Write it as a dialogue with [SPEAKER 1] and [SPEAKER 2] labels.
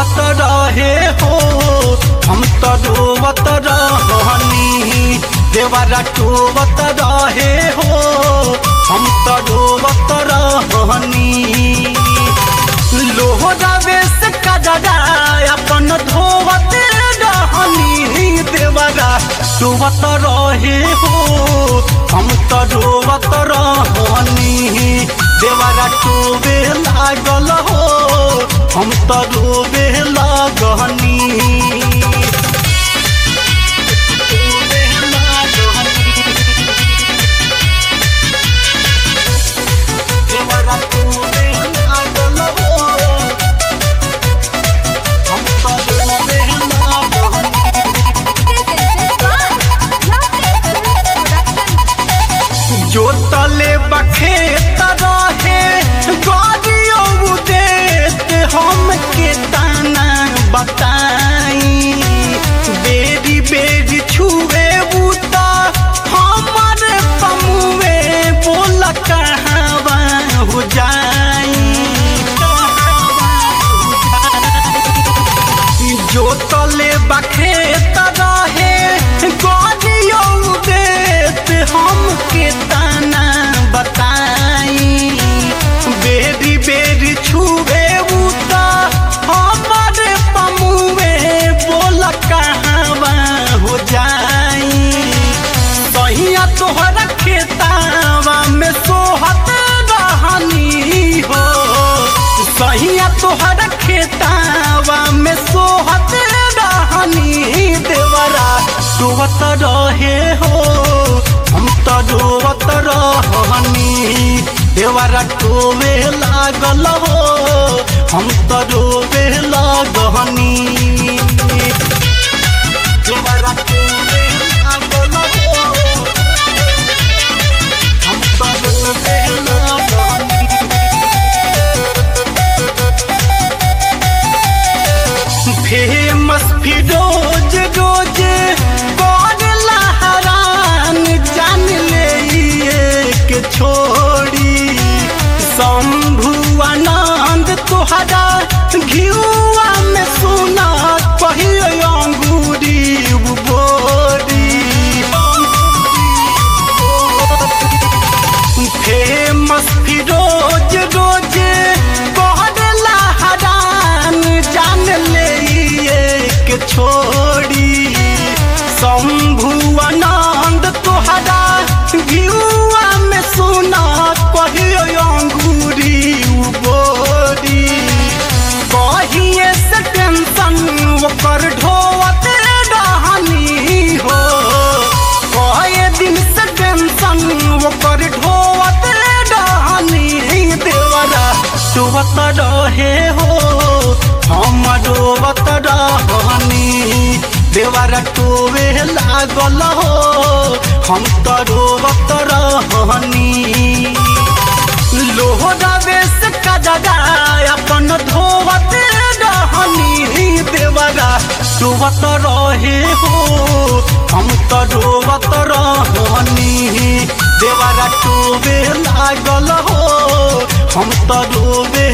[SPEAKER 1] रोवत रहे हो हम तो रोवत रहनी देवरा टोवत रहे हो हम तो रोवत रहनी लोहरावे से कजरा अपन धोवत रहनी देवरा टोवत रहे हो हम तो रोवत रहनी देवरा टोवे लागल हो हम तो रोवे लागनी देवरा टोवे लागल हो हम तो रोवे लागनी जोतले बखेत रहे गाड़ियों देत हम के ताना बताई बेरी बेरी छुए बूता हमर पमुए बोल कहवा हो जाई जोतले बखेत रहे गाड़ियों देत हम के ताना बताई बेरी बेरी छुए उता हमर पमुए बोल कहवा हो जाई सहिया तोहरा खेतावा में सोहत रहनी हो सहिया तोहरा खेतावा में सोहत रहनी देवरा डोबत रहे हो हम तो डोबत रहनी देवरा टोवे लागल हो हम तो डोबे लागनी देवरा टोवे लागल हो हम तो डोबे लागनी फेमस फिरोज रोज कौन लहरान जान ले के छोड़ी शंभु आनंद तोहरा घियुआ में सुना कहियो अंगूरी बोरी फेमस फिरोज रोज कौन लहरान जान ले के छोड़ी शंभु आनंद तोहरा घियुआ में सुना कहियो अंगूरी बोरी कहिए से टेंशन ओकर ढोवत रहनी हो कहे दिन से टेंशन ओकर ढोवत रहनी देवरा डोबत रहे हो हम डोबत रहनी देवरा टोवे लागल हो हम तो डोबत रहनी लोहरावे से कजरा अपन धोवत रहनी देवरा डोबत रहे हो हम तो डोबत रहनी देवरा टोवे लागल हो हम तो डोबे